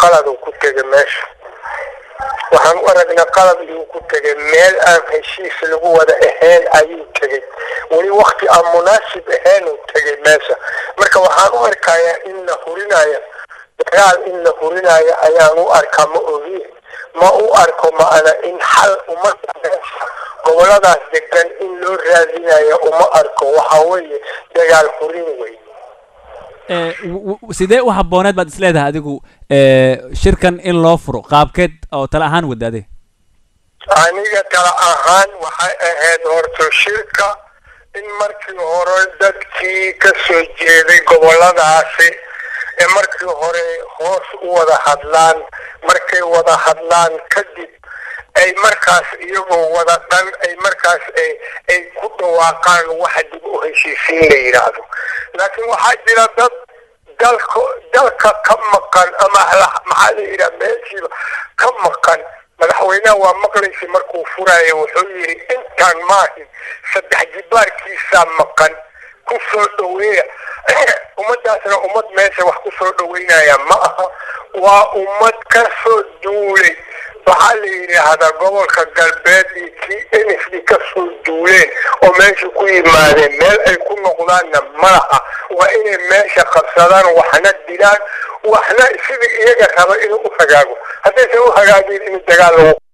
qalad uu ku tegay meesha waxaan u aragnaa qalad iyuu ku tegay meel aan heshiis lagu wada ahayn ayuu tegey weli wakti aan munaasib ahayn uu tegay meesha marka waxaan u arkayaa in la hurinayo dagaal in la hurinayo ayaan u arkaa ma ogi ma u arko ma'ana in xal umada meesha goboladaas degan in loo raadinayo uma arko waxa weeye dagaal hurin wey sidee u habbooneed baad is leedahay adigu shirkan in loo furo qaabkeed oo tale ahaan wadaade aniga tala ahaan waxay ahayd horto shirka in markii hore dadkii ka soo jeeday goboladaasi ee markii hore hoos u wada hadlaan markay wada hadlaan kadib ay markaas iyagoo wada dhan ay markaas ay ku dhawaaqaan waxa dib u heshiisiin la yidhaahdo laakiin waxaa jira dad dalka dalka ka maqan ama maxaa la yidhaha meeshiiba ka maqan madaxweynaha waa maqlaysa markuu furaayo wuxuu yidhi intaan maahin saddex jibaarkiisaa maqan ku soo dhaweeya ummadaasna ummad meesha wax ku soo dhaweynaya ma aha waa ummad ka soo duulay waxaa la yidhaahdaa gobolka galbeed iyo kii n f d ka soo duuleen oo meesha ku yimaadeen meel ay ku noqdaanna ma laha waa inay meesha qabsadaan waxna dilaan waxna sidii iyaga raba inuu u hagaago haddaysan u hagaagin in dagaal lagu